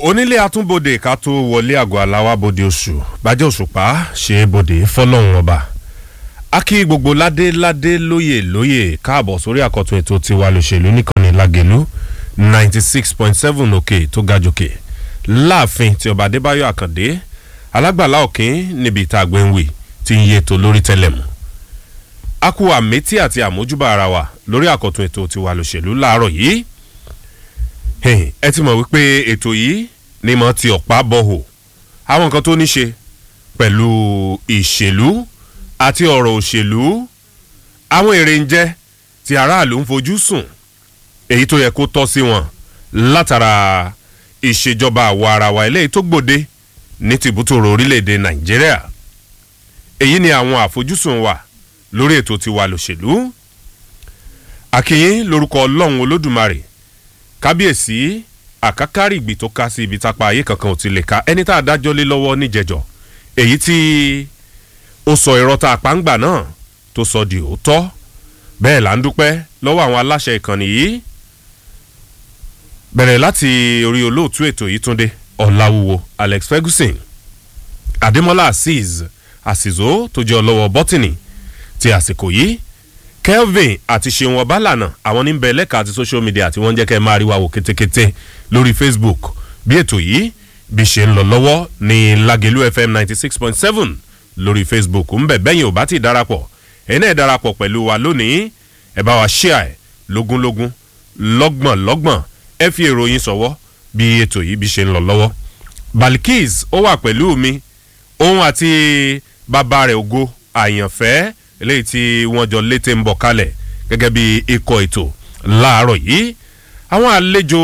onílé atúnbodè ká tó wọlé àgọ́ aláwábodè oṣù bàjẹ́ òṣùpá ṣe é bodè fọlọ́run ọba a kí gbogbo ládé ládé lóyè lóyè káàbọ̀ sórí àkọ́tún ètò tiwa lòṣèlú nìkànnì lágẹ̀lú ninety six point seven òkè tó ga jòkè láàfin tí ọba adébáyọ̀ àkàndé alágbàlá òkín níbi ìta àgbẹ̀wì tí ń yé ètò lórí tẹlẹ̀mù a kú àmẹ́tí àti àmójúbà ara wa lórí àkọ́tún ètò tiwa lòṣèlú láàárọ̀ yìí ẹ ti mọ̀ wípé ètò yìí ni mo ti ọ̀pá bọ̀hò àwọn nǹkan tó ní ṣe pẹ̀lú ìṣèlú àti ọ̀rọ̀ òṣèlú àwọn èrè ń jẹ́ tí aráàlú ń fojú sùn èyí tó yẹ kó tọ́ sí wọn látara ìṣèjọba àwọ̀ ara wa eléyìí tó gbòde ní tìbútòrò orílẹ̀-èdè nàìjíríà èyí ni àwọn àfojúsùn wa lórí ètò tiwa lòṣèlú àkìyín lórúkọ ọlọ́run olódùmarè kábíyèsí àkákárìgbì tó ká sí ibi tápá ayé kankan ò ti lè ka ẹni tá a dájọ́ lé lọ́wọ́ níjẹ̀jọ́ èyí tí ó sọ irọ́ tá a pa ń gbà náà tó sọ di òótọ́ bẹ́ẹ̀ là ń dúpẹ́ lọ́wọ́ àwọn aláṣẹ ìkànnì yìí bẹ̀rẹ̀ láti orí olóòtú ètò yìí túnde ọ̀làwùwò alex ferguson adémọlá azeez àsìzó tó jẹ́ ọlọ́wọ́ bọ́tìnì ti àsìkò yìí kelvin àti ṣeun ọbálànà àwọn ní bẹ lẹ́ka àti social media tí wọ́n ń jẹ́ kẹ́ máa rí wa wò kétékété lórí facebook bí ètò yìí bí ṣe ń lọ lọ́wọ́ ní lagelu fm ninety six point seven lórí facebook ń bẹ̀ bẹ́yìn ò bá ti darapọ̀ ẹ̀ náà darapọ̀ pẹ̀lú wa lónìí ẹ bá wa share ẹ̀ lógúnlógún lọ́gbọ̀n lọ́gbọ̀n ẹ fi èròyìn sọ̀wọ́ bí ètò yìí bí ṣe ń lọ lọ́wọ́ balkis ó wà pẹ̀lú mi òun àti bàbá rẹ̀ ògo àyànfẹ́ eléyìí tí wọ́n jọ létè ń bọ̀ kalẹ̀ gẹ́gẹ́ bí ikọ̀ ètò láàárọ̀ yìí àwọn àlejò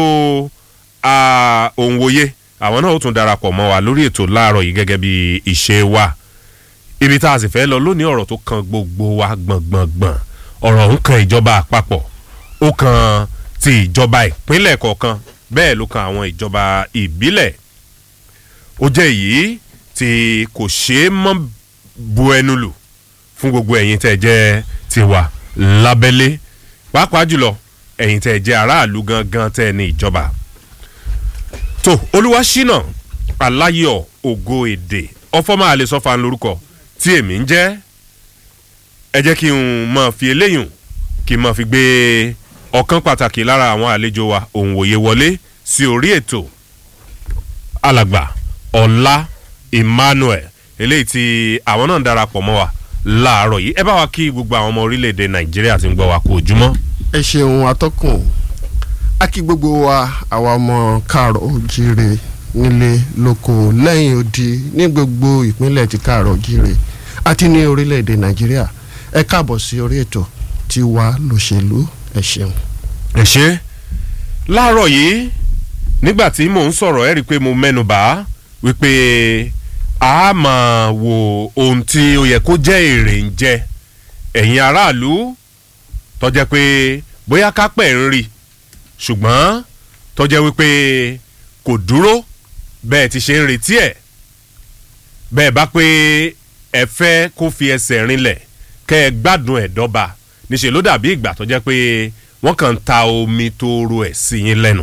òǹwòye àwọn náà ó tún darapọ̀ mọ́ wa lórí ètò láàárọ̀ yìí gẹ́gẹ́ bí ìṣe wa ibi tá a sì fẹ́ lọ lónìí ọ̀rọ̀ tó kan gbogbo wa gbọ̀ngbọ̀ngbọ̀n ọ̀rọ̀ ń kan ìjọba àpapọ̀ ó kan ti ìjọba ìpínlẹ̀ kọ̀ọ̀kan bẹ́ẹ̀ ló kan àwọn ìjọba ìbílẹ̀ ó jẹ́ èyí tí kò ṣeé mọ́ bu ẹnu lù fún gbogbo ẹ̀yin tẹ́ jẹ́ tiwa lábẹ́lé pàápàá jùlọ ẹ̀yin tẹ́ jẹ́ aráàlú gangan tẹ́ ní ìjọba. tó olúwa ṣínà aláyọ̀ ògo èdè ọfọ́mọ́ àlesọ́fà ń lorúkọ tí èmi ń jẹ́ ẹ jẹ́ kí n máa fi eléyùn kí n máa fi gbé ọ̀kan pàtàkì lára àwọn àlejò wa òun wòye wọlé sí orí ètò alàgbà ọ̀la emmanuel eléyìí tí àwọn náà ń darapọ̀ mọ́ wa láàárọ̀ yìí ẹ bá wa kí gbogbo àwọn ọmọ orílẹ̀-èdè nàìjíríà ti ń gbọ́ wa kú ojúmọ́. ẹ ṣeun atọ́kùn a kí gbogbo wa àwa ọmọ káàrọ̀ òjìrè nílé lóko lẹ́yìn odi ní gbogbo ìpínlẹ̀ ti káàrọ̀ òjìrè àti ní orílẹ̀-èdè nàìjíríà ẹ káàbọ̀ sí orí ètò tí wà lòṣèlú ẹ ṣeun. ẹ ṣe láàárọ̀ yìí nígbà tí mò ń sọ̀rọ̀ ẹ rí i pé mo mẹ́nu bà á wípé a máa wo ohun tí ó yẹ kó jẹ́ èrè ń jẹ ẹ̀yin aráàlú tọ́jẹ́ pé bóyá kápẹ́ ń rí ṣùgbọ́n tọ́jẹ́ wípé kò dúró bẹ́ẹ̀ ti ṣe ń retí ẹ̀ bẹ́ẹ̀ bá pé ẹ fẹ́ kó fi ẹsẹ̀ rinlẹ̀ kẹ́ ẹ gbádùn ẹ̀ dọ́ba níṣẹ́ ló dàbí ìgbà tọ́jẹ́ pé wọ́n kàn ń ta omi tó ro ẹ̀ sí yín lẹ́nu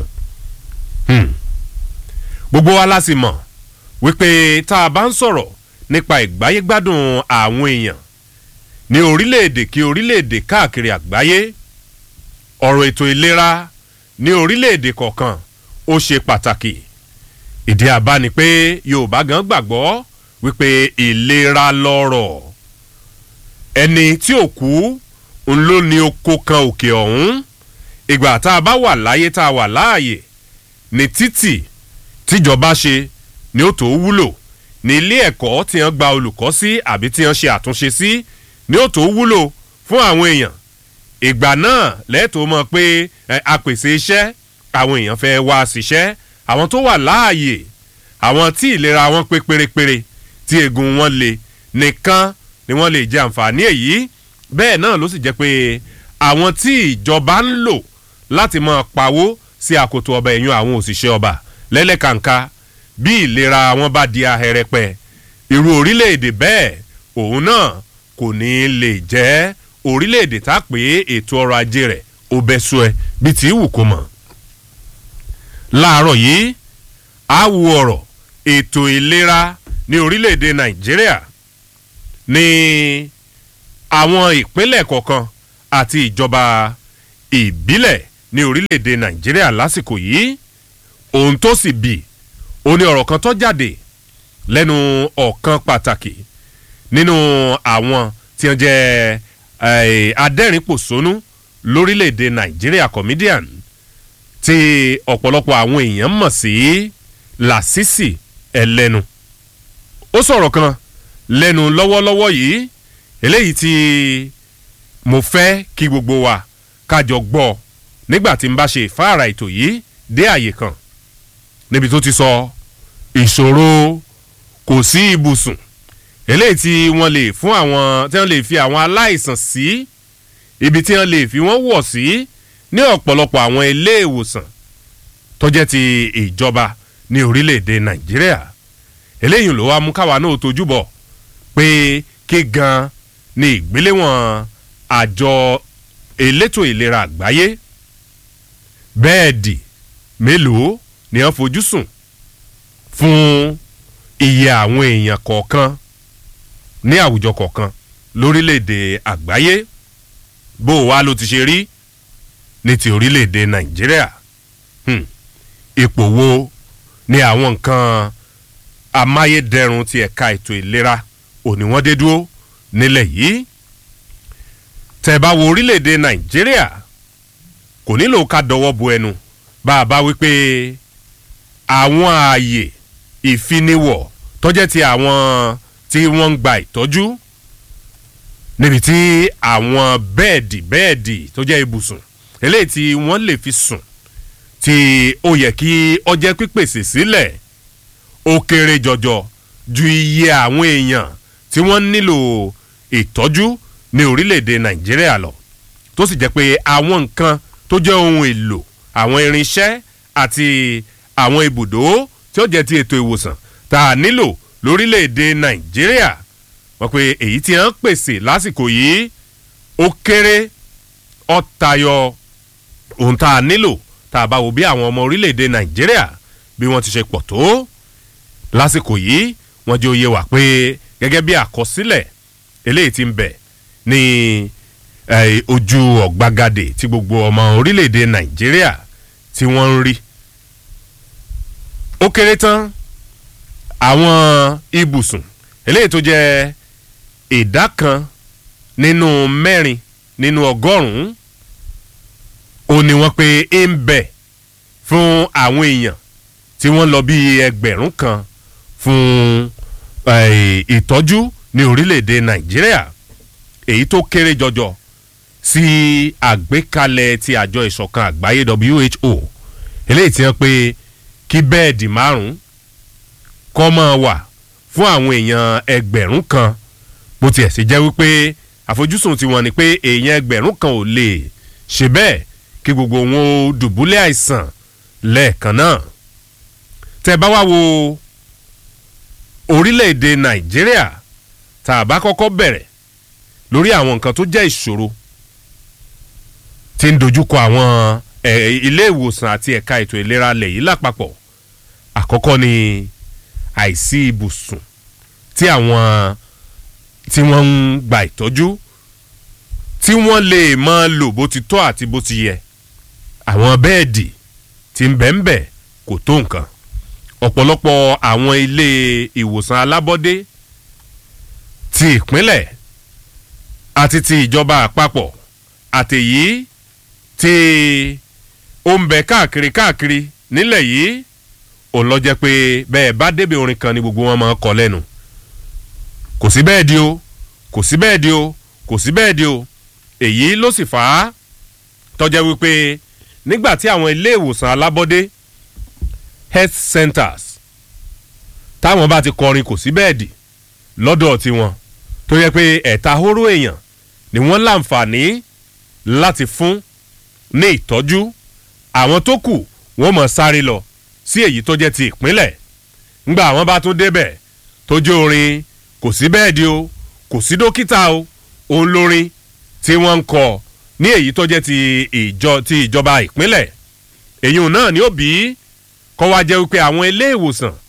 gbogbo wa la sì mọ̀ wípé tá a bá ń sọ̀rọ̀ nípa ìgbáyégbádùn àwọn èèyàn ní orílẹ̀-èdè kí orílẹ̀-èdè káàkiri àgbáyé ọ̀rọ̀ ètò ìlera ní orílẹ̀-èdè kọ̀ọ̀kan ó ṣe pàtàkì ìdí àbá ni pé yorùbá gan gbàgbọ́ wípé ìlera lọ́rọ̀ ẹni tí ò kú ń ló ní oko kan òkè ọ̀hún ìgbà tá a bá wà láyé tá a wà láàyè ní títì tíjọba ṣe ni ó tó wúlò ní ilé ẹ̀kọ́ tí wọ́n gba olùkọ́ sí àbí tí wọ́n ṣe àtúnṣe sí ni ó tó wúlò fún àwọn èèyàn ìgbà náà lẹ́tọ̀ọ́ mọ̀ pé apèsè iṣẹ́ àwọn èèyàn fẹ́ wá síṣẹ́ àwọn tó wà láàyè àwọn tí ìlera wọn pé pérépéré tí eegun wọn le nìkan ni wọ́n lè jẹ àǹfààní èyí bẹ́ẹ̀ náà ló sì jẹ́ pé àwọn tí ìjọba ń lò láti máa pawó sí àkótó ọba ẹ̀yún àwọn òṣìṣẹ́ ọba lẹ́lẹ́kàǹkà bí ìlera wọn bá di ahẹ́rẹ́pẹ́ irú orílẹ̀-èdè bẹ́ẹ̀ òun náà kò ní lè jẹ́ orílẹ̀-èdè tá a pè é ètò ọrọ̀ ajé rẹ̀ ó bẹ́ sọ ẹ bí tí í wù kó mọ̀. láàárọ̀ yìí àwù ọ̀rọ̀ ètò ìlera ní orílẹ̀-èdè nàìjíríà ní àwọn ìpínlẹ̀ kọ̀ọ̀kan àti ìjọba ìbílẹ̀ ní orílẹ̀-èdè nàìjíríà lásìkò yìí ohun tó sì bì ó ní ọ̀rọ̀ kan tó jáde lẹ́nu ọ̀kan pàtàkì nínú àwọn tí wọ́n jẹ́ adẹ́rìnpòṣónú lórílẹ̀‐èdè nàìjíríà comedian tí ọ̀pọ̀lọpọ̀ àwọn èèyàn mọ̀ sí làṣìṣì ẹlẹ́nu ó sọ̀rọ̀ kan lẹ́nu lọ́wọ́lọ́wọ́ yìí eléyìí tí mo fẹ́ kí gbogbo wa kájọ gbọ́ nígbà tí n bá ṣe ìfáàrà ètò yìí dé àyè kan níbi tó ti sọ ìṣòro kò sí ibùsùn eléyìí tí wọ́n lè fún àwọn tí wọ́n lè fi àwọn aláìsàn sí ibi tí wọ́n lè fi wọ́n wọ̀ sí ní ọ̀pọ̀lọpọ̀ àwọn ilé ìwòsàn tó jẹ́ ti ìjọba ní orílẹ̀-èdè nàìjíríà eléyìí ló wá mú káwa náà tójú bọ̀ pé kí gan ni ìgbéléwọ̀n àjọ elétò ìlera àgbáyé bẹ́ẹ̀dì mélòó ni wọ́n fojú sùn fún iye àwọn èèyàn kọ̀ọ̀kan ní àwùjọ kọ̀ọ̀kan lórílẹ̀‐èdè àgbáyé bó o wá ló ti ṣe rí ní ti orílẹ̀‐èdè nàìjíríà ipò wo ni àwọn nǹkan amáyédẹrùn ti ẹ̀ka ètò ìlera òní wọ́n dé dúró nílẹ̀ yìí tẹ̀ bá wo orílẹ̀‐èdè nàìjíríà kò nílò ká dọwọ́ bo ẹnu bá a bá wí pé àwọn ààyè ìfiniwọ̀ tọ́jẹ́ ti àwọn tí wọ́n ń gba ìtọ́jú níbi tí àwọn bẹ́ẹ̀dì bẹ́ẹ̀dì tó jẹ́ ibùsùn eléyìí tí wọ́n lè fi sùn tí ó yẹ kí ọjẹ́ pípèsè sílẹ̀ ó kéré jọjọ ju iye àwọn èèyàn tí wọ́n nílò ìtọ́jú ní orílẹ̀-èdè nàìjíríà lọ tó sì jẹ́ pé àwọn nǹkan tó jẹ́ ohun èlò àwọn irinṣẹ́ àti àwọn ibùdó tí ó jẹ́ ti ètò ìwòsàn tá a nílò lórílẹ̀‐èdè nàìjíríà wọ́n pe èyí tí wọ́n pèsè lásìkò yìí ó kéré ó tayọ ohun tá a nílò tá a bá wo bí àwọn ọmọ orílẹ̀‐èdè nàìjíríà bí wọ́n ti ṣe pọ̀ tó lásìkò yìí wọ́n jẹ́ òye wà pé gẹ́gẹ́ bí àkọsílẹ̀ eléyìí ti ń bẹ̀ ní ojú ọ̀gbagadè tí gbogbo ọmọ orílẹ̀‐èdè nàìjíríà tí wọ́n ń rí ó kéré tán àwọn ibùsùn eléyìí tó jẹ́ ìdá kan nínú mẹ́rin nínú ọgọ́rùn-ún ó ní wọ́n pé ń bẹ̀ fún àwọn èèyàn tí wọ́n lọ bí ẹgbẹ̀rún kan fún ìtọ́jú ní orílẹ̀-èdè nàìjíríà èyí tó kéré jọjọ sí àgbékalẹ̀ ti àjọ ìṣọ̀kan àgbáyé who eléyìí tí wọ́n pé kí bẹ́ẹ̀dì márùn-ún kọ́ máa wà fún àwọn èèyàn ẹgbẹ̀rún kan bó tiẹ̀ sì jẹ́ wípé àfojúsùn tiwọn ni pé èèyàn ẹgbẹ̀rún kan ò lè ṣe bẹ́ẹ̀ kí gbogbo wọn ó dùbúlẹ̀ àìsàn lẹ́ẹ̀kan náà tẹ́ bá wá wo orílẹ̀-èdè nàìjíríà tá a bá kọ́kọ́ bẹ̀rẹ̀ lórí àwọn nǹkan tó jẹ́ ìṣòro tí ń dojúkọ àwọn ilé ìwòsàn àti ẹ̀ka ètò ìlera lẹ̀ yìí lápapọ̀ àkọ́kọ́ ni àìsí ibùsùn tí àwọn tí wọ́n ń gba ìtọ́jú tí wọ́n lè máa lò bó ti tọ́ àti bó ti yẹ àwọn bẹ́ẹ̀dì tí ń bẹ̀ ń bẹ̀ kò tó nǹkan ọ̀pọ̀lọpọ̀ àwọn ilé ìwòsàn alábọ́dé ti ìpínlẹ̀ àti ti ìjọba àpapọ̀ àtèyí tí ó ń bẹ káàkiri káàkiri nílẹ̀ yìí òun lọ jẹ́ pé bẹ́ẹ̀ bá débi orin kan ni gbogbo wọn máa kọ lẹ́nu kò sí bẹ́ẹ̀ di o kò sí bẹ́ẹ̀ di o kò sí bẹ́ẹ̀ di o èyí ló sì fà á tọ́jẹ́ wípé nígbà tí àwọn ilé ìwòsàn alábọ́dé health centers táwọn bá ti kọrin kò sí bẹ́ẹ̀dì lọ́dọ̀ tiwọn tó yẹ pé ẹ̀ta hóró èèyàn ni wọ́n láǹfààní láti fún ní ìtọ́jú àwọn tó kù wọ́n mọ̀ sáré lọ sí èyí tó jẹ́ ti ìpínlẹ̀ ńgbà àwọn bá tún débẹ̀ tó jẹ́ orin kò sí bẹ́ẹ̀dì o kò sí dókítà o òun lórin tí wọ́n ń kọ ní èyí tó jẹ́ ti ìjọ ti ìjọba ìpínlẹ̀ èyí náà ni ó bí kọ́ wá jẹ́ wípé àwọn ilé ìwòsàn